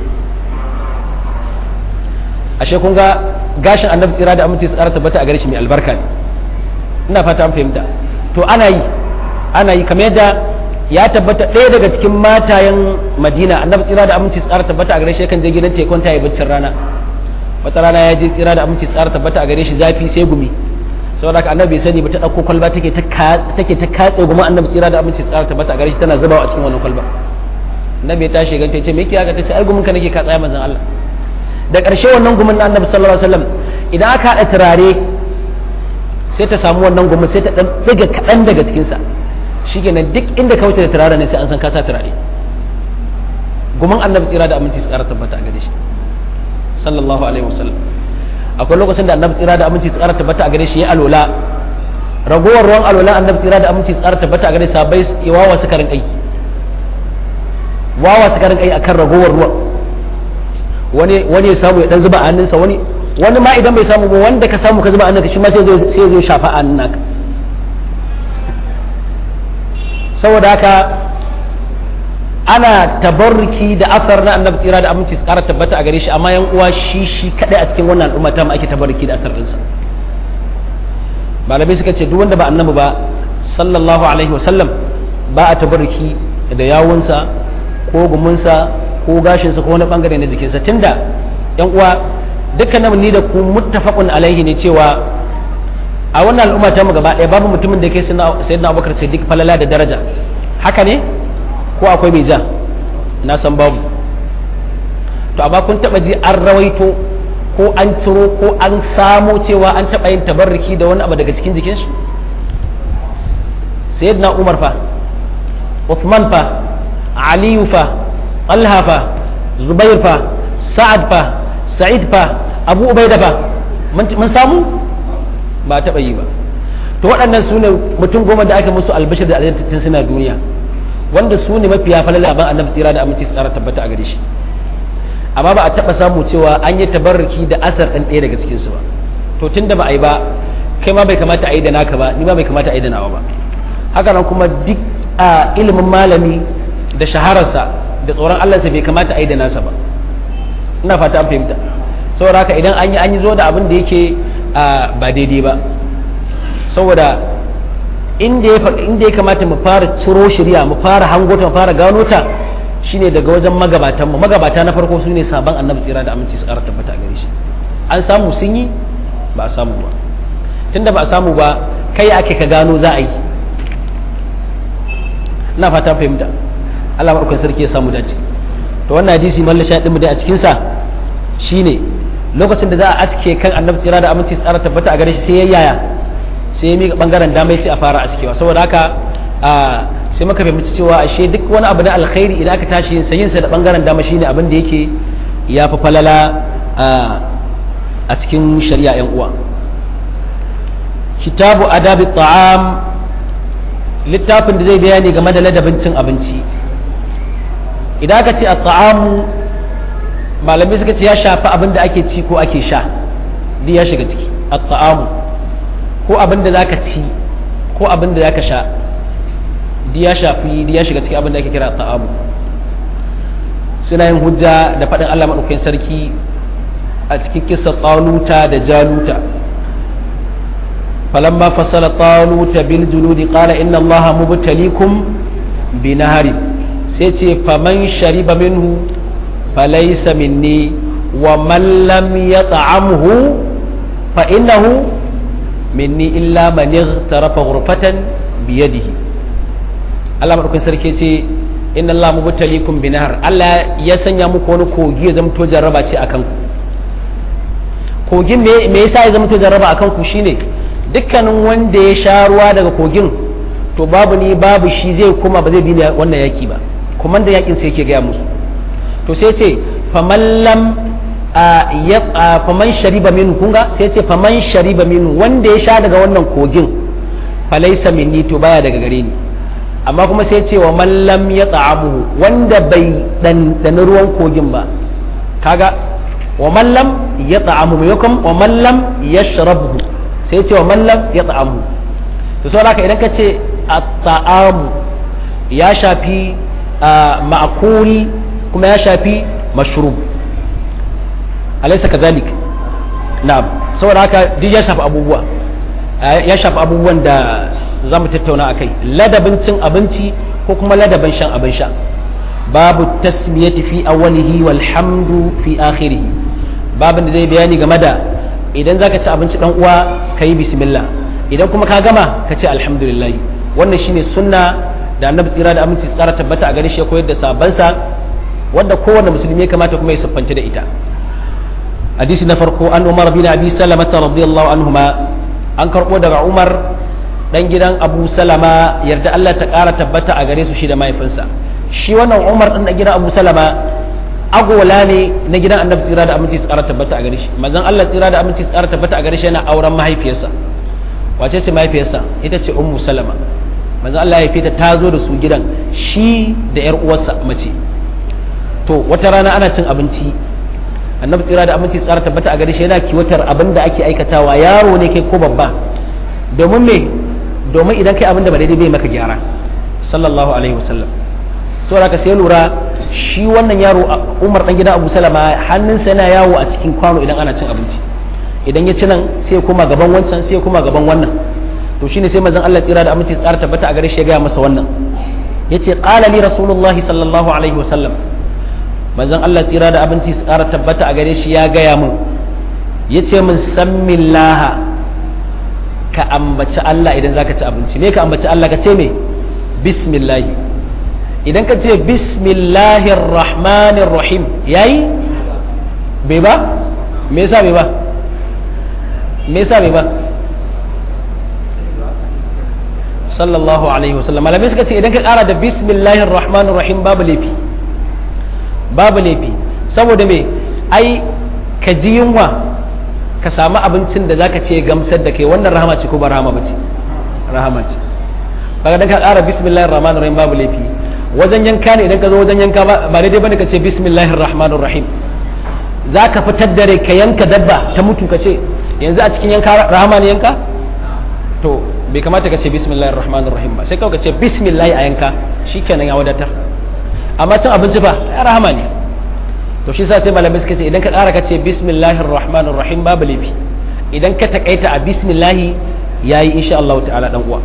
ashe kun ga gashin annabi tsira da aminci tsara tabbata a gare shi mai albarka ne ina fata an fahimta to ana yi ana yi kamar yadda ya tabbata ɗaya daga cikin matayen madina annabi tsira da aminci tsara tabbata a gare shi kan je gidan tekun ta yi baccin rana wata rana ya je tsira da aminci tsara tabbata a gare shi zafi sai gumi saboda haka annabi bai sani ba ta ɗauko kwalba take ta take ta katse guma annabi tsira da aminci tsara tabbata a gare shi tana zubawa a cikin wannan kwalba annabi ya tashi ganta ya ce me kiyaka ta ce ai gumin ka nake ka tsaya manzon Allah da ƙarshe wannan gumin na annabi sallallahu alaihi wasallam idan aka haɗa turare sai ta samu wannan gumin sai ta ɗan ɗiga kaɗan daga cikinsa shi kenan duk inda ka wuce da turare ne sai an san ka sa turare gumin annabi tsira da aminci tsara tabbata a gare shi sallallahu alaihi wasallam akwai lokacin da annabi tsira da aminci tsara tabbata a gare shi ya alola ragowar ruwan alola annabi tsira da aminci tsara tabbata a gare shi sabai wawa suka rinƙai wawa suka rinƙai akan ragowar ruwan wani wani ya samu ya dan zuba a hannunsa wani wani ma idan bai samu ba wanda ka samu ka zuba a hannunka shi ma sai zo sai zo shafa a hannun naka saboda haka ana tabarruki da asar na annabi tsira da aminci su kara tabbata a gare shi amma yan uwa shi shi kadai a cikin wannan al'umma ta mu ake tabarruki da asar dinsa malamai suka ce duk wanda ba annabi ba sallallahu alaihi wasallam ba a tabarruki da yawunsa ko gumunsa ko gashinsa ko wani bangare na jikinsa tunda yan uwa dukkanin ni da ku muttafaqun alaihi ne cewa a wannan al'umma ta mu gaba ɗaya babu mutumin da ke sayyidina abubakar siddiq falala da daraja haka ne ko akwai mai ja na san babu to amma kun taba ji an rawaito ko an ciro ko an samo cewa an taba yin tabarruki da wani abu daga cikin jikin shi sayyidina umar fa uthman fa aliyu fa talha fa zubair fa sa'ad fa sa'id fa abu ubaida fa mun samu ba taɓa yi ba to waɗannan su ne mutum goma da aka musu albashir da aljantattun suna duniya wanda su ne mafiya falala ban annabi tsira da aminci tsara tabbata a gare shi amma ba a taɓa samu cewa an yi tabarruki da asar ɗan ɗaya daga cikinsu ba to tun da ba a yi ba kai ma bai kamata a yi da naka ba ni ma bai kamata a yi da nawa ba haka nan kuma duk a ilimin malami da shahararsa da tsoron Allah bai kamata a yi da nasa ba ina fata an fahimta saboda haka idan an yi an yi zo da abin da yake ba daidai ba saboda inda ya kamata mu fara ciro shirya mu fara hangota mu fara gano ta shine daga wajen magabatan mu magabata na farko sune sabon annabi tsira da aminci su ƙara tabbata gare shi an samu sun yi ba a samu ba tunda ba a samu ba kai ake ka gano za a yi ina fata fahimta Allah maɗaukar sarki ya samu dace to wannan hadisi mallan sha ɗin mu dai a cikin sa shine lokacin da za a aske kan annabi tsira da aminci tsara tabbata a gare shi sai ya yaya sai ya miƙa bangaren dama sai a fara askewa saboda haka sai muka fahimci cewa ashe duk wani abu na alkhairi idan aka tashi yin sayin sa da bangaren dama shine abin da yake ya fi falala a cikin shari'a yan uwa kitabu adabi ta'am littafin da zai bayani game da ladabin cin abinci idan aka ce a ta'amu malamai suka ce ya shafi abin da ake ci ko ake sha duk ya shiga ciki at-ta'amu ko abin da zaka ci ko abin da zaka sha duk ya shafi duk ya shiga ciki abin da ake kira at-ta'amu suna yin hujja da faɗin Allah madaukakin sarki a cikin kissa taluta da jaluta فلما فصل طالوت بالجنود قال إن الله مبتليكم بنهر سيتي فمن شرب منه فليس مني ومن لم يطعمه فإنه مني إلا من اغترف غرفة بيده Allah maɗaukin sarki ce inna Allah mubtalikum bi nahar Allah ya sanya muku wani kogi ya zamto jarraba ce akan ku kogin me me yasa ya zamto jarraba akan ku shine dukkanin wanda ya sha ruwa daga kogin to babu ni babu shi zai kuma ba zai bi wannan yaki ba kuma da yakin sai yake gaya musu to sai ce faman lam faman shariba minhu kunga sai ce faman shariba minhu wanda ya sha daga wannan kogin falaisa minni to baya daga gare ni amma kuma sai ce wa man lam yata'amuhu wanda bai dan ruwan kogin ba kaga wa man lam yata'amu maimakon wa man lam yashrabuhu sai ce wa man lam yata'amu to saboda haka idan ka ce at-ta'amu ya shafi ma'kul kuma ya shafi mashrub alaysa kadhalik na'am saboda haka duk ya shafi abubuwa ya shafi abubuwan da za mu tattauna a kai ladabin cin abinci ko kuma ladabin shan abin sha babu tasmiyati fi awwalihi walhamdu fi akhirihi babin da zai bayani game da idan zaka ci abinci dan uwa ka yi bismillah idan kuma ka gama ka ce alhamdulillah wannan shine sunna da annabi tsira da aminci tsara tabbata a gare shi ya koyar da sabansa wanda kowanne musulmi ya kamata kuma ya siffanta da ita hadisi na farko an umar bin abi salamata radiyallahu anhuma an karɓo daga umar ɗan gidan abu salama yarda allah ta ƙara tabbata a gare su shi da mahaifinsa shi wannan umar ɗan gidan abu salama agola ne na gidan annabi tsira da aminci tsara tabbata a gare shi manzon allah tsira da aminci tsara tabbata a gare shi yana auren mahaifiyarsa wace ce mahaifiyarsa ita ce ummu salama manzon allah ya fita ta zo da su gidan shi da yar uwarsa mace to wata rana ana cin abinci annabi tsira da aminci tsara tabbata a gare shi yana kiwatar abin da ake aikatawa yaro ne kai ko babba domin me domin idan kai abin da ba daidai bai maka gyara sallallahu alaihi wasallam saboda ka sai lura shi wannan yaro Umar dan gidan Abu Salama hannunsa yana yawo a cikin kwano idan ana cin abinci idan ya ci nan sai ya koma gaban wancan sai ya koma gaban wannan to shine sai manzon Allah tsira da aminci tsara tabbata a gare shi ya ga masa wannan yace qala li rasulullahi sallallahu alaihi wasallam manzon Allah tsira da abinci su ƙara tabbata a gare shi ya gaya min ya ce min sammin laha ka ambaci Allah idan za ka ci abinci me ka ambaci Allah ka ce me bismillahi idan ka ce bismillahir rahmanir rahim yayi bai ba me yasa bai ba me yasa bai ba sallallahu alaihi wasallam malamai suka ce idan ka ƙara da bismillahir rahmanir rahim babu laifi babu laifi saboda me ai ka ji yunwa ka samu abincin da zaka ce gamsar da kai wannan rahama ce ko ba rahama bace rahama ce kaga dan ka ƙara bismillahir rahmanir rahim babu laifi wajen yanka ne idan ka zo wajen yanka ba daidai bane ka ce bismillahir rahmanir rahim zaka fitar da rai ka yanka dabba ta mutu ka ce yanzu a cikin yanka rahama ne yanka to bai kamata ka ce bismillahir rahmanir rahim ba sai kawai ka ce bismillah a yanka shikenan ya wadatar amma cin abinci fa ya rahama ne to shi sa sai malamai suka ce idan ka ƙara ka ce bismillahir rahmanir rahim babu laifi idan ka takaita a bismillahi yayi insha Allah ta'ala dan uwa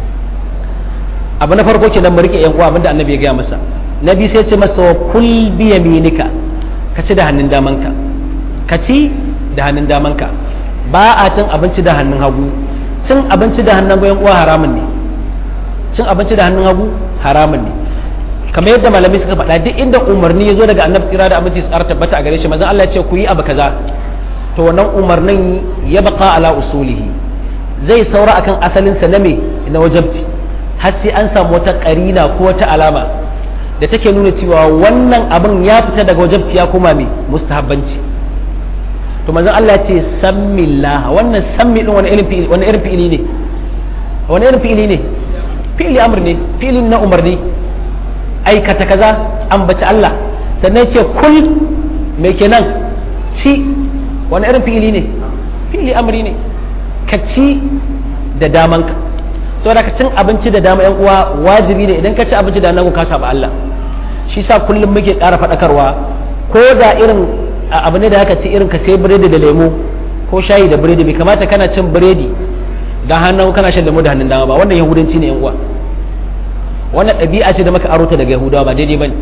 abu na farko kenan mu rike yan uwa abinda annabi ya gaya masa nabi sai ce masa wa kul bi yaminika ka ci da hannun damanka ka ci da hannun damanka ba a cin abinci da hannun hagu cin abinci da hannun hagu yan uwa haramun ne cin abinci da hannun hagu haramun ne kamar yadda malamai suka faɗa duk inda umarni ya zo daga annabi tsira da abinci tsara tabbata a gare shi manzon Allah ya ce ku yi abu kaza to wannan umarnin ya baka ala usulihi zai saura akan asalin sa na me na wajabci har sai an samu wata karina ko wata alama da take nuna cewa wannan abin ya fita daga wajabci ya koma me mustahabbanci to manzon Allah ya ce sammillah wannan sammi din wani irin fi'ili wani irin fi'ili ne wani irin fi'ili ne fi'ili amr ne fi'ili na umarni aikata kaza ambaci Allah sannan ce kul mai kenan ci wani irin fi'ili ne fi'ili amri ne ka ci da damanka saboda ka cin abinci da dama yan uwa wajibi ne idan ka ci abinci da nan ka saba Allah shi sa kullum muke ƙara faɗakarwa ko da irin abu ne da haka ci irin ka sai biredi da lemo ko shayi da biredi bai kamata kana cin biredi da hannun kana shan lemo da hannun dama ba wannan yahudanci ne yan uwa wannan ɗabi'a ce da maka aro ta daga yahudawa ba daidai bane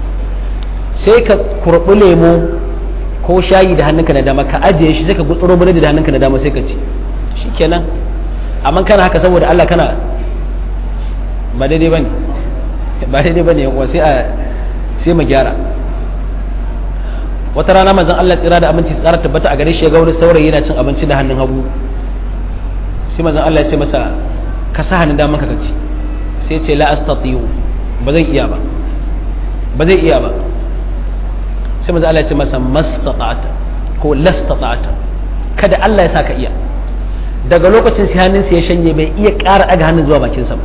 sai ka kurɓi lemo ko shayi da hannunka na dama ka ajiye shi sai ka gutsuro biredi da hannunka na dama sai ka ci shikenan amma kana haka saboda Allah kana ba daidai bane ba daidai bane yan sai a sai mu gyara wata rana manzon Allah tsira da abinci tsara tabbata a gare shi ya ga wani saurayi yana cin abinci da hannun hagu sai manzon Allah ya ce masa ka sa hannun daman ka ci sai ce la astatiyu ba zai iya ba ba zai iya ba sai manzo Allah ya ce masa mastata'ata ko lastata'ata kada Allah ya saka iya daga lokacin sai hannunsa ya shanye bai iya ƙara ɗaga hannun zuwa bakinsa ba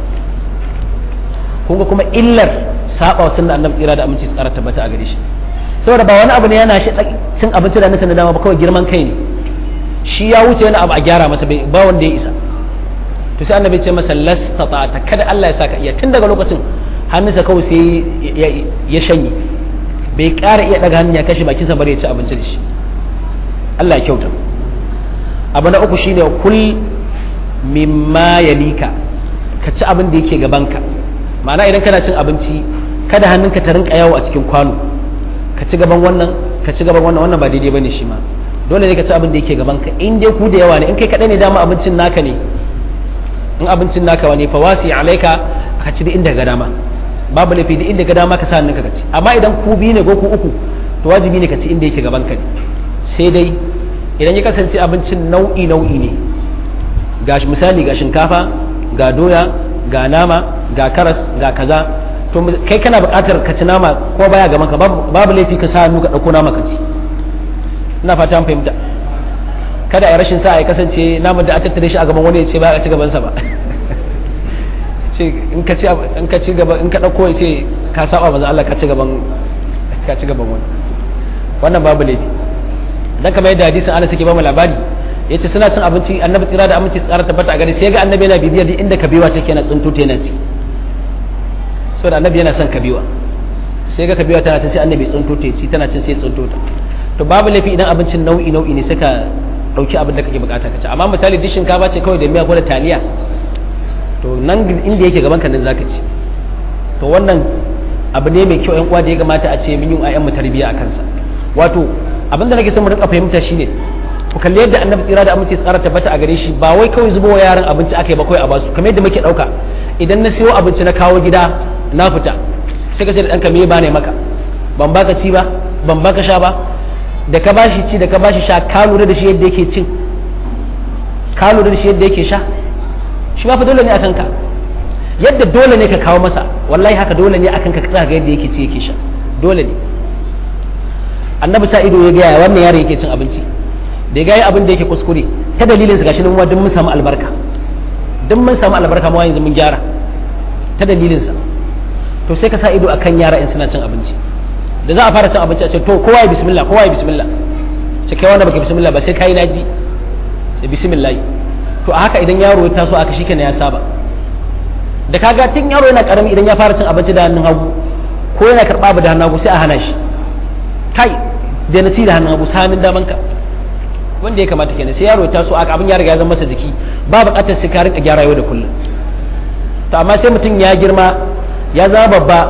kun ga kuma illar saba wa sunna annabi tsira da aminci tsara tabbata a gare shi saboda ba wani abu ne yana shi cin abinci da nasa na dama ba kawai girman kai ne shi ya wuce wani abu a gyara masa ba wanda ya isa to sai annabi ce masa lastata ta kada Allah ya saka iya tun daga lokacin hannunsa kawai sai ya shanye bai ƙara iya daga hannun ya kashe bakinsa bare ya ci abinci da shi Allah ya kyauta abu na uku shine kul mimma yalika ka ci abin da yake gabanka ma'ana idan kana cin abinci kada hannunka ta rinka yawo a cikin kwano ka ci gaban wannan ka ci gaban wannan wannan ba daidai bane shi ma dole ne ka ci abin da yake gaban ka in dai ku da yawa ne in kai kadai ne dama abincin naka ne in abincin naka wani fa wasi alaika ka ci da inda ga dama babu laifi da inda ga dama ka sa hannunka ka ci amma idan ku biyu ne ko ku uku to wajibi ne ka ci inda yake gaban ka ne sai dai idan ya kasance abincin nau'i nau'i ne ga misali ga shinkafa ga doya ga nama ga karas ga kaza to kai kana buƙatar ka ci nama ko baya gaban ka babu laifi ka sa hannu ka ɗauko nama ka ci ina fata an fahimta kada a rashin sa ya kasance naman da a tattare shi a gaban wani ya ce ba a ci gabansa ba ce in ka ci in ka ci gaba in ka ɗauko ya ce ka saba manzo Allah ka ci gaban ka ci gaban wani wannan babu laifi dan kamar yadda hadisin Anas yake ba mu labari yace suna cin abinci annabi tsira da aminci tsara tabbata a gare sai ga annabi yana bibiyar duk inda kabewa take yana tsinto ta yana ci saboda annabi yana son kabewa sai ga kabewa tana cin sai annabi tsinto ta ci tana cin sai tsinto ta to babu laifi idan abincin nau'i nau'i ne suka dauki abin da kake bukata ka ci amma misali duk shinkafa ce kawai da miya ko da taliya to nan inda yake gaban ka nan zaka ci to wannan abu ne mai kyau yan uwa da ya kamata a ce mun yi ayyan mu tarbiyya a kansa wato abin da nake son mu rinka fahimta shine ku kalli yadda annabi tsira da aminci tsara tabbata a gare shi ba wai kawai zubo yaran abinci aka yi ba kawai a basu kamar yadda muke dauka idan na siyo abinci na kawo gida na fita sai ka ce da ɗanka me ba ne maka ban baka ci ba ban baka sha ba da ka bashi ci da ka bashi sha ka lura da shi yadda yake cin ka lura da shi yadda yake sha shi ma fa dole ne akan ka yadda dole ne ka kawo masa wallahi haka dole ne akan ka ga yadda yake ci yake sha dole ne annabi sa ido ya gaya wannan yaro yake cin abinci da ya gaya abin da yake kuskure ta dalilin su gashi nan duk mun samu albarka duk mun samu albarka mu yanzu mun gyara ta dalilin sa to sai ka sa ido akan yara in suna cin abinci da za a fara cin abinci a ce to kowa ya bismillah kowa ya bismillah ce kai wanda baka bismillah ba sai kai naji da bismillah to a haka idan yaro ya taso aka shikenan ya saba da kaga tun yaro yana karami idan ya fara cin abinci da hannun hagu ko yana karba abu da hannun hagu sai a hana shi kai da na ci da hannun hagu sa hannun daman ka wanda ya kamata kenan sai yaro ya taso aka abin ya riga ya zama masa jiki ba buƙatar sai ka rinka gyara yau da kullum to amma sai mutum ya girma ya zama babba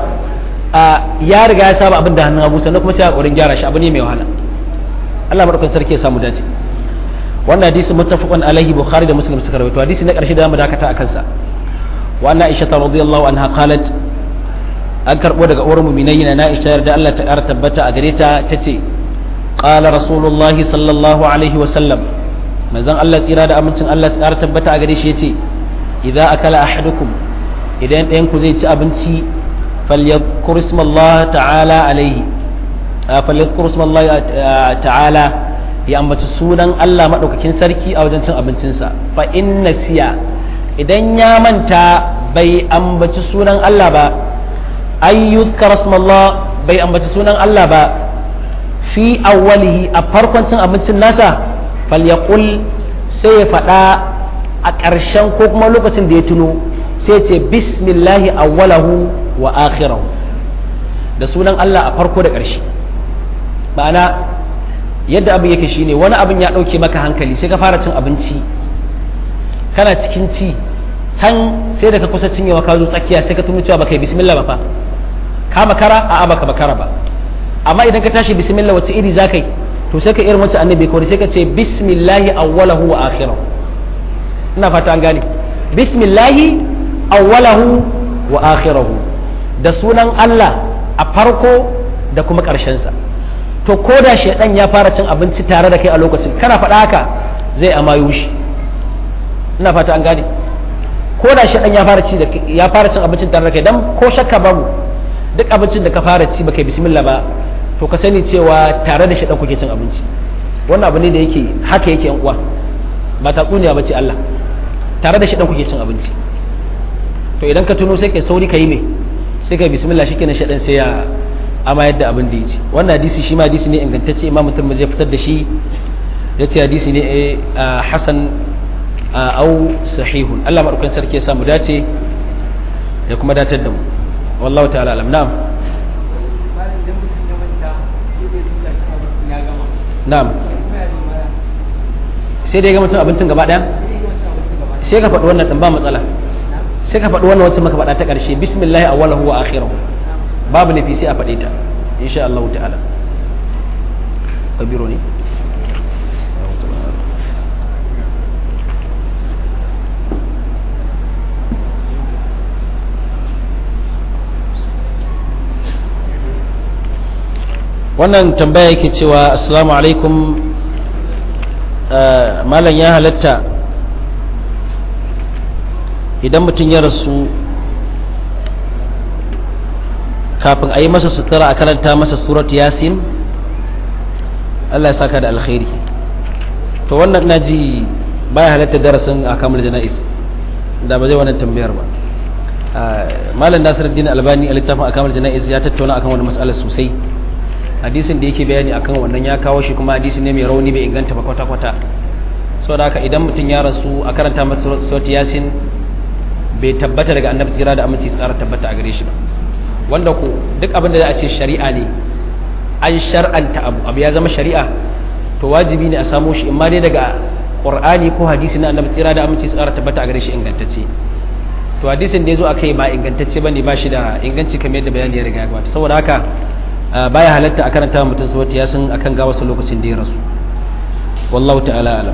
ya riga ya saba abin da hannun hagu sannan kuma sai a ƙoƙarin gyara shi abu ne mai wahala Allah madaukakin sarki ya samu dace wannan hadisi muttafaqun alaihi bukhari da muslim suka rawaito hadisi na ƙarshe da mu dakata akan sa wa anna aisha radhiyallahu anha qalat an karbo daga uwar mu'minai na Aisha yarda Allah ta ƙara tabbata a gare ta tace qala rasulullah sallallahu alaihi wa sallam manzon Allah tsira da amincin Allah ta ƙara tabbata a gare shi yace idza akala ahadukum idan ɗayan ku zai ci abinci falyadhkur ismallah ta'ala alaihi falyadhkur ismallah ta'ala ya ambaci sunan Allah madaukakin sarki a wajen cin abincinsa fa in nasiya idan ya manta bai ambaci sunan Allah ba ay yuzkar ismallah bai ambaci sunan Allah ba fi awwalihi a farkon cin abincin nasa falyaqul sai ya faɗa a ƙarshen ko kuma lokacin da ya tuno sai ce bismillahi awwalahu wa akhirahu da sunan Allah a farko da ƙarshe ma'ana yadda abin yake shine wani abin ya ɗauke maka hankali sai ka fara cin abinci kana cikin ci can sai da ka kusa cinyewa ka zo tsakiya sai ka tuno cewa baka yi bismillah ba fa ka makara a baka makara ba amma idan ka tashi bismillah wace iri za ka yi to sai ka irin wacce annabi kawai sai ka ce bismillahi awwalahu wa akhirahu ina fata an gane bismillahi awwalahu wa akhirahu da sunan Allah a farko da kuma sa to ko da shaidan ya fara cin abinci tare da kai a lokacin kana faɗa haka zai amayo shi ina fata an gane ko da shaidan ya fara ci da ya fara cin abincin tare da kai dan ko shakka babu duk abincin da ka fara ci baka bismillah ba to ka sani cewa tare da shaidan kuke cin abinci wannan abu ne da yake haka yake yan uwa ba tatsuniya ba ce Allah tare da shi dan kuke cin abinci to idan ka tuno sai kai sauri ka yi me sai kai bismillah shi kenan shaɗan sai ya amayar da abin da ya ci wannan hadisi shi ma hadisi ne ingantacce imam mutum zai fitar da shi ya ce hadisi ne hasan au sahihun Allah maɗaukan sarki ya samu dace ya kuma datar da mu wallahu ta'ala alam na'am na'am sai dai ga mutum abincin gaba ɗaya sai ka faɗi wannan ɗin ba matsala sai ka faɗi wannan wacce maka faɗa ta ƙarshe bismillahi awwalahu wa akhirahu babu nufi sai a faɗe ta insha Allah ta'ala kabiro ne wannan tambaya yake cewa assalamu alaikum malam ya halatta idan mutum ya rasu kafin a yi masa sutura a karanta masa surat yasin Allah ya saka da alkhairi to wannan na ji baya halatta darasin a kamar jana'is da ba zai wannan tambayar ba malam nasiruddin albani a littafin a kamar jana'is ya tattauna akan wani matsalar sosai hadisin da yake bayani akan wannan ya kawo shi kuma hadisi ne mai rauni bai inganta ba kwata-kwata saboda haka idan mutum ya rasu a karanta masa surat yasin bai tabbata daga annabi tsira da aminci tsara tabbata a gare shi ba wanda ku duk abin da za a ce shari'a ne an shar'anta abu abu ya zama shari'a to wajibi ne a samo shi imma dai daga qur'ani ko hadisi na annabi tsira da aminci tsara tabbata a gare shi ingantacce to hadisin da ya zo a kai ba ingantacce ba ne ba shi da inganci kamar yadda bayani ya riga ya gabata saboda haka baya halatta a karanta mutum suwati ya san akan ga wasu lokacin da ya rasu wallahu ta'ala alam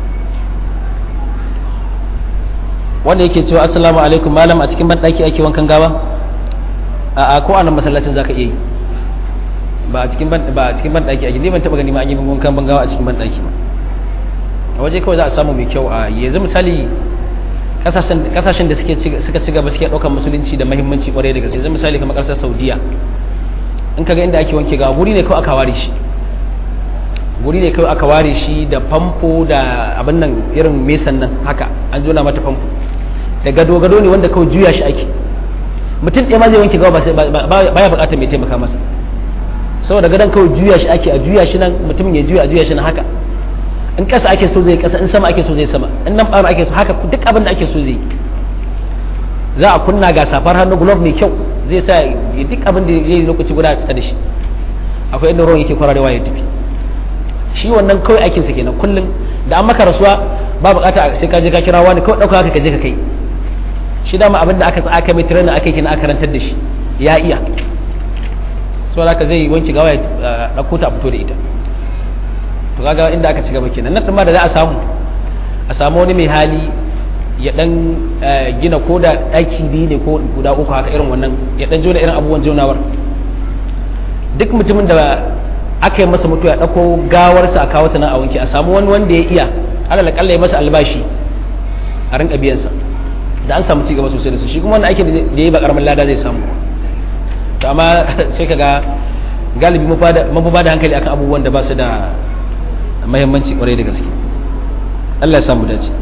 wanda yake cewa assalamu alaikum malam a cikin banɗaki ake wankan gawa a ko a nan masallacin zaka iya yi ba a cikin ban ba a cikin banɗaki ake ni ban taɓa gani ma an yi wankan ban gawa a cikin banɗaki ba a waje kawai za a samu mai kyau a yanzu misali kasashen da suke suka ci gaba suke ɗaukar musulunci da muhimmanci kwarai da gaske yanzu misali kamar ƙasar saudiya in kaga inda ake wanke gawa guri ne kawai aka ware shi guri ne kawai aka ware shi da famfo da abin nan irin mesan nan haka an jona mata famfo da gado-gado ne wanda kawai juya shi ake mutum ɗaya ma zai wanke gawa baya buƙatar mai taimaka masa saboda gadon kawai juya shi ake a juya shi nan mutum ya juya a juya shi nan haka in ƙasa ake so zai ƙasa in sama ake so zai sama in nan ɓara ake so haka duk abin da ake so zai za a kunna ga safar hannu glove mai kyau zai sa duk abin da ya yi lokaci guda ta da shi akwai inda ruwan yake kwararewa ya tafi shi wannan kawai aikinsa kenan kullum da an maka rasuwa ba bukata sai ka je ka kira wani kawai ɗauka haka ka je ka kai shi dama abin da aka aka mai tirenin aka yi aka karantar da shi ya iya so haka zai wanke gawa ya ɗauko ta a fito da ita to kaga inda aka ci gaba kenan nan ma da za a samu a samu wani mai hali ya dan gina ko da ɗaki biyu ne ko guda uku haka irin wannan ya dan jona irin abubuwan jonawar duk mutumin da aka yi masa mutuwa ya ɗauko gawarsa a kawo ta nan a wanke a samu wani wanda ya iya alal akalla ya masa albashi a rinka biyansa da an samu cigaba sosai da su shi kuma wannan aikin da ya yi ba karamin lada zai samu to amma sai kaga galibi mun ba da hankali akan abubuwan da ba su da muhimmanci kwarai da gaske Allah ya samu dace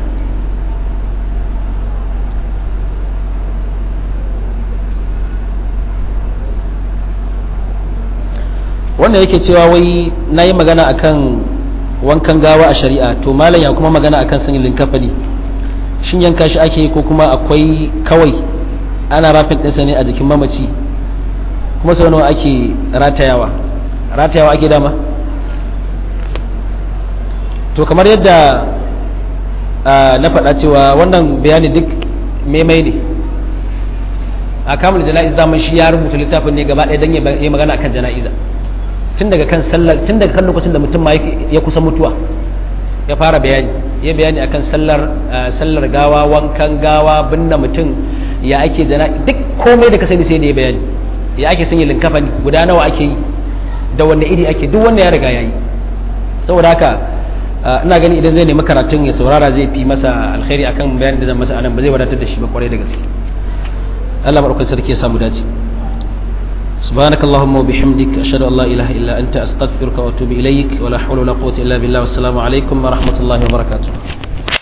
wanda yake cewa wai na yi magana akan wankan gawa a shari'a to malam ya kuma magana akan sanyin linkafani shin yanka shi ake yi ko kuma akwai kawai ana rafin ɗinsa ne a jikin mamaci kuma sau nawa ake ratayawa ratayawa ake dama to kamar yadda na faɗa cewa wannan bayani duk maimai ne a kamar jana'iz daman shi ya rubuta littafin ne gaba ɗaya don ya magana akan jana'iza tun daga kan sallar tun daga kan lokacin da mutum ma ya kusa mutuwa ya fara bayani ya bayani akan sallar sallar gawa wankan gawa binne mutum ya ake jana duk komai da ka sani sai da ya bayani ya ake sanya linkafani guda nawa ake yi da wanne iri ake duk wanda ya riga yayi saboda haka ina gani idan zai nemi karatun ya saurara zai fi masa alkhairi akan bayanin da zan masa anan ba zai wadatar da shi ba kwarai da gaske Allah madaukakin sarki ya samu dace سبحانك اللهم وبحمدك أشهد أن لا إله إلا أنت أستغفرك وأتوب إليك ولا حول ولا قوة إلا بالله والسلام عليكم ورحمة الله وبركاته